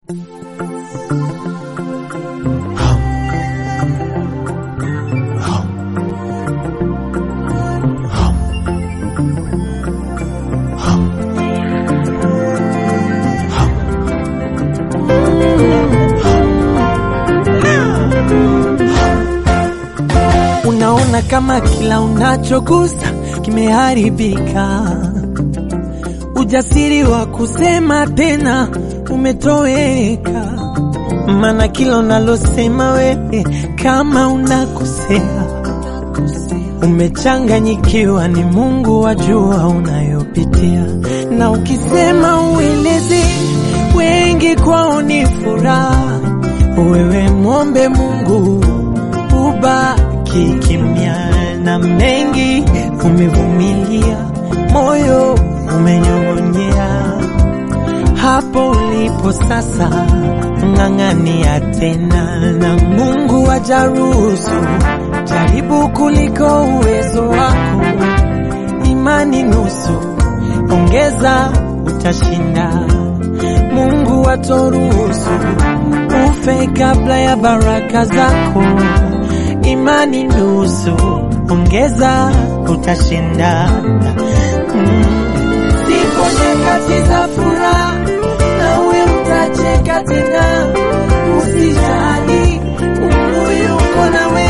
Unaona kama kila unachogusa kimeharibika, ujasiri wa kusema tena umetoweka, maana kila unalosema wewe kama unakosea, umechanganyikiwa, ni Mungu wajua unayopitia, na ukisema ueleze wengi kwao ni furaha, wewe mwombe Mungu ubaki kimya, na mengi umevumilia, moyo umenyong'onyea. Hapo ulipo sasa, ng'ang'ania tena, na Mungu ajaruhusu jaribu kuliko uwezo wako. Imani nusu, ongeza, utashinda. Mungu atoruhusu ufe kabla ya baraka zako. Imani nusu, ongeza, utashinda. Mm. Zipo nyakati za furaha, nawe utacheka tena. Usijali, Mungu yuko nawe.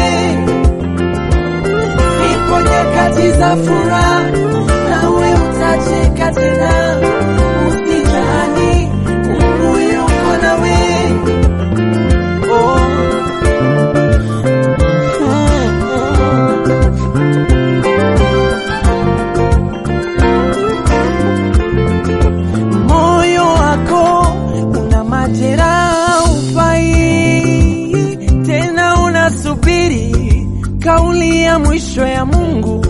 Zipo nyakati za furaha, nawe utacheka tena. Usijali, Mungu yuko nawe. Oh. Moyo wako una majeraha, ufai tena, unasubiri kauli ya mwisho ya Mungu.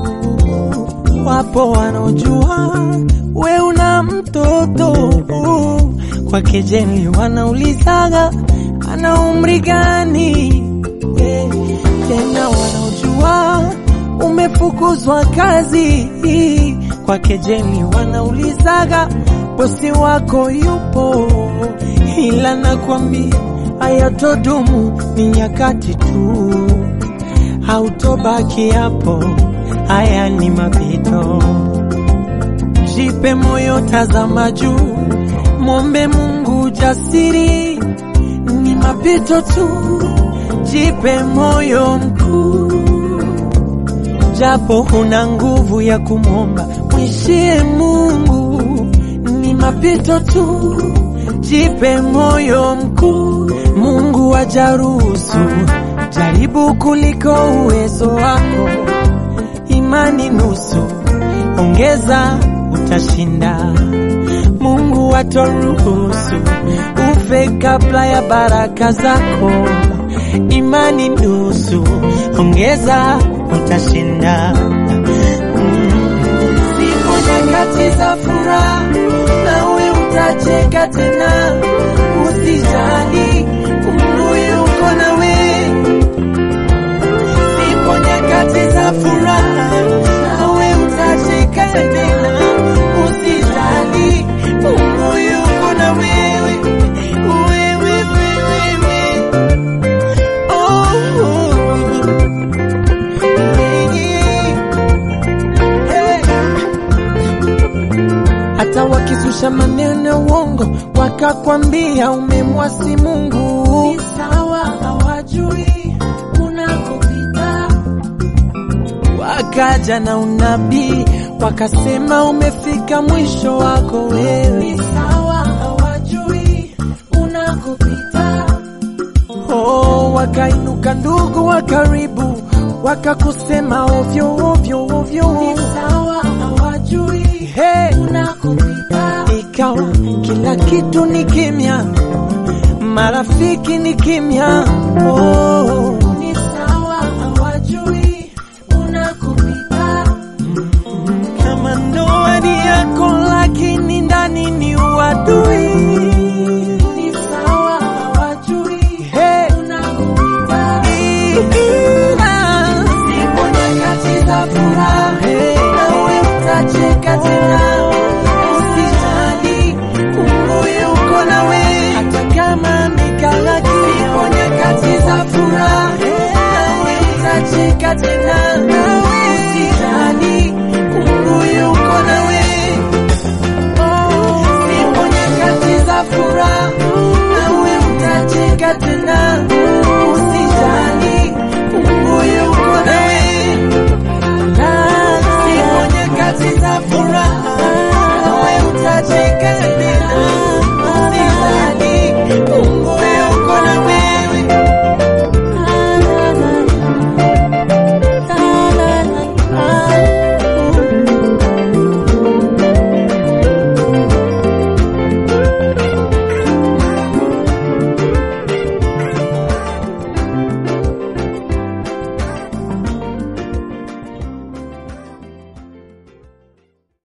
Wapo wanaojua we una mtoto kwa kejeli, wanaulizaga ana umri gani? Eh, Tena wanaojua umefukuzwa kazi kwa kejeli, wanaulizaga bosi wako yupo, ila nakwambia hayatodumu, ni nyakati tu, hautobaki hapo, haya ni mapito. Jipe moyo, tazama juu, mwombe Mungu jasiri, ni mapito tu, jipe moyo mkuu japo huna nguvu ya kumwomba, mwishie Mungu, ni mapito tu, jipe moyo mkuu. Mungu ajaruhusu jaribu kuliko uwezo wako, imani nusu, ongeza, utashinda. Mungu atoruhusu ufe kabla ya baraka zako, imani nusu, ongeza, utashinda. Mm. Zipo nyakati za furaha, nawe utacheka tena. Usijali, Mungu yuko nawe. Zipo nyakati za furaha, nawe utacheka tena. Usijali, Mungu yuko na wewe. Wewe, wewe, wewe. Hata wakizusha maneno ya uongo wakakwambia umemwasi Mungu, ni sawa, hawajui unakopita. Wakaja na unabii wakasema umefika mwisho wako wewe, ni sawa, hawajui unakopita. Oh, wakainuka ndugu wa karibu wakakusema ovyo ovyo ovyo, ni sawa, hawajui hey, unakopita. Ikawa kila kitu ni kimya, marafiki ni kimya. Oh, ni sawa, hawajui unakopita. Kama ndoa ni yako, lakini ndani ni